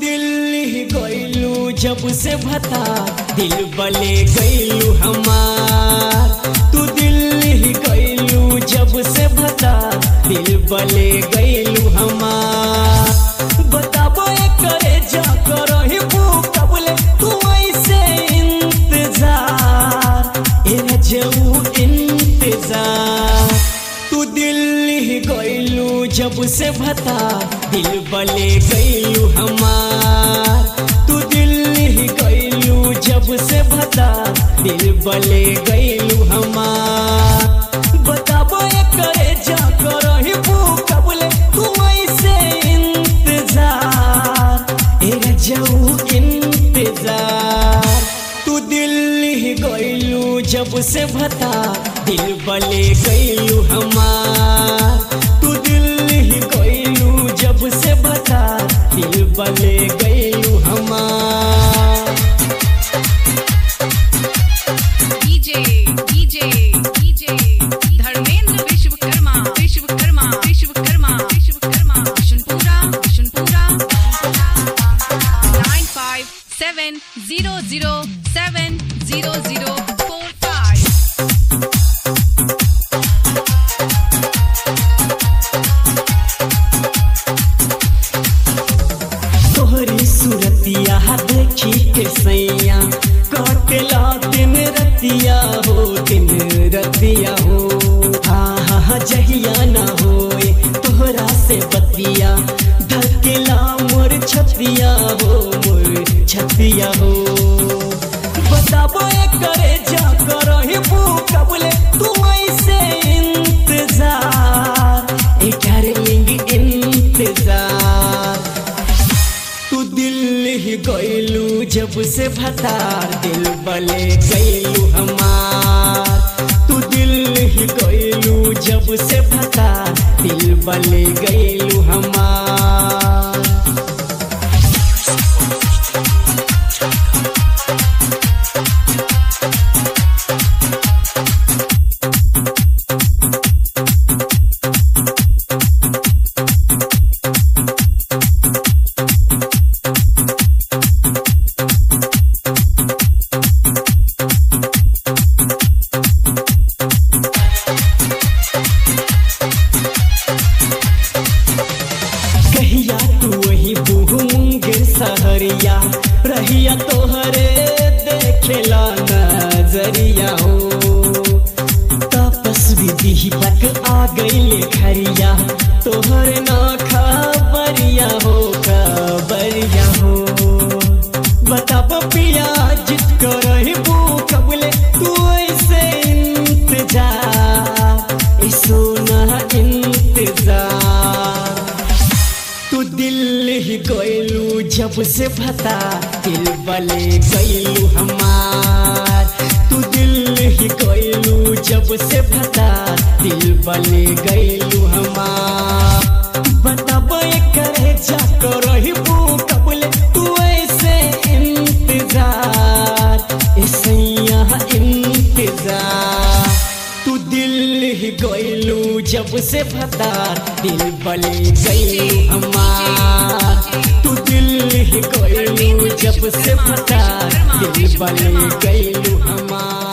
दिल्ली गईलू जब से भता दिल बले गईलू हमार तू दिल्ली गईलू जब से भता दिल बले गईलू हमार बताबो ए करे जा करही कबले तू ऐसे इंतजार ए रजऊ इंतजार तू दिल्ली गईलू जब से भता दिल बले गईलू हमार तू दिल्ली गईलू जब से भता दिल बले गईलू हमार बताबो ए करे जा करही कबले तू ऐसे इंतजार ए रजऊ इंतजार तू दिल्ली गईलू जब से भता दिल बले गईलू हमार तू दिल्ली गईलू जब से भता दिल बले गईलू हमार DJ DJ DJ Dharmendra Vishwakarma Vishwakarma Vishwakarma Vishwakarma Vishunpura Vishunpura nine five seven zero zero seven zero zero four five तोहरी सूरतिया देखी के सैया कटला दिन रतिया हो दिन रतिया हो हाँ हाँ हाँ जहिया ना होए तोहरा से बतिया धकेला मोर छतिया हो मोर छतिया हो बताबो ए करे जा करही कबले तू ऐसे इंतजार ए डार्लिंग इंतजार तू दिल्ली गईलू जब से भतार दिल बले गईलू हमार तू दिल्ली गईलू जब से भतार दिल बले गईलू हमार कहिया तू वही बूह मुंगेर सहरिया रहिया तोहरे देखेला नजरिया हो तपस विधि तक आ गईले खरिया तोहरे ना खबरिया हो खबरिया हो बताब पिया जित करही कबले तू ऐसे इंतजार ए सोना इंतजार तू दिल्ली गईलू जब से भता दिल बले गईलू हमार तू दिल्ली गईलू जब से भता दिल बले गईलू हमार बताबो ए करे जा करही कबले तू ऐसे इंतजार ऐसे यहाँ इंतजार तू दिल्ली गईलू जब से भतार दिल बले गईलू हमार तू दिल्ली गईलू जब से भतार दिल बले गईलू हमार